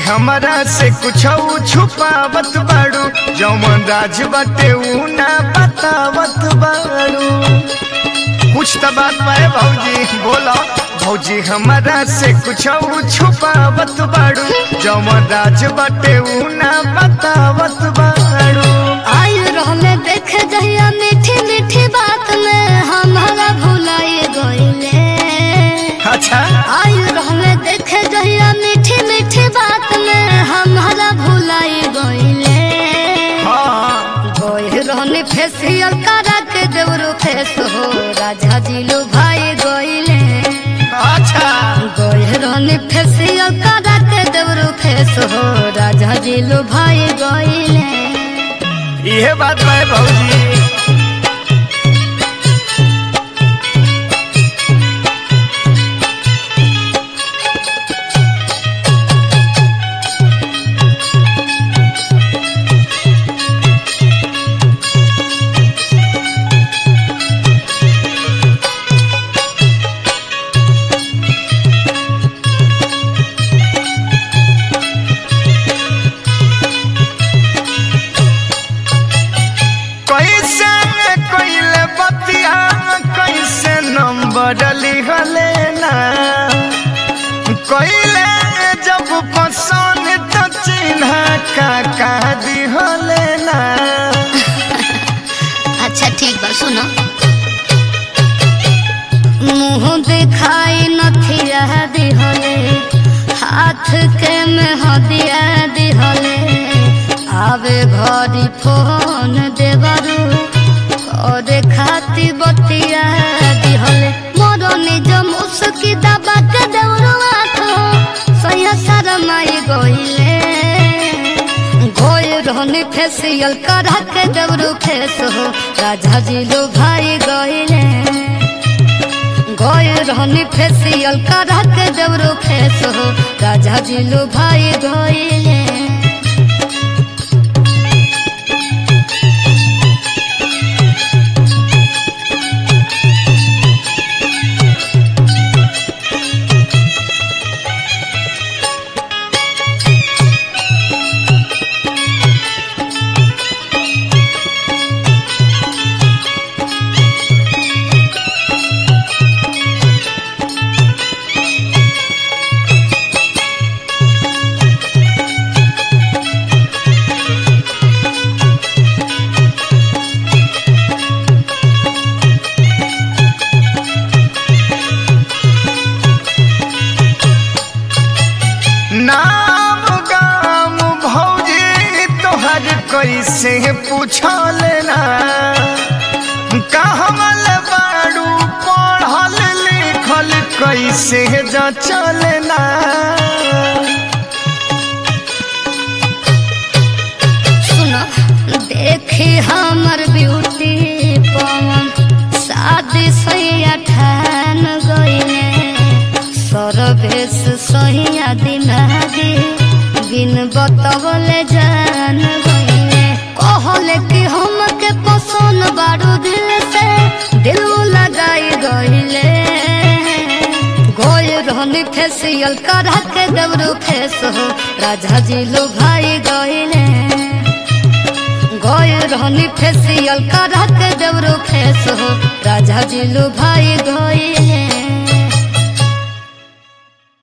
हमरा से कुछ छुपावत बाड़ू जौन राज बाटे ऊ ना बतावत बाड़ू कुछ तो बात बाए भौजी बोलो भौजी हमरा से कुछ छुपावत बाड़ू जौन राज बाटे ऊ ना बतावत बाड़ू आयु रहले देखे जहिया मीठी मीठी बात में हमारा भुलाई गईले अच्छा आयु रहले देखे जहिया मीठी मीठी बात में हमारा भुलाई गईले हाँ गोई रहने फेसियल करा के देवरो फेस हो राजा जी लो भाई गईले अच्छा गोई रहने फेसियल करा के देवरो फेस हो राजा जी लो भाई गईले ये बात बाए भौजी कैसे कैले बतिया कैसे नंबर लिखले ना कैले जब पसंद तो चिन्ह काका दिहले ना अच्छा ठीक बा सुनो मुंह दिखाई नथिया दिहले हाथ के में हदिया दिहले आवे घरी फोन देवरू और खाती बतिया दिहले मोर निज मुस्की दबा के देवरू आखो सैया शरमाई गइले गोय रहने फेसियल करा के देवरू फेस हो राजा जी लो भाई गइले गोय रहने फेसियल करा के देवरू फेस हो राजा जी लो भाई गइले नाम गाम भौजी तोहर कैसे पूछल ना कहमल बाड़ू पढ़ल लिखल कैसे जचल ना सुनो देखी हमर ब्यूटी पवन शादी सैया ठान गईले सरवेश सैया दिमागी बिन बतवले जान गईले कहले कि हमके पसंद बारू दिल से दिल लगाई गईले गोल रहनी फेसियल करा के देवरू फेस हो राजा जी लो भाई गईले गोल रहनी फेसियल करा के देवरू फेस हो राजा जी लो भाई गईले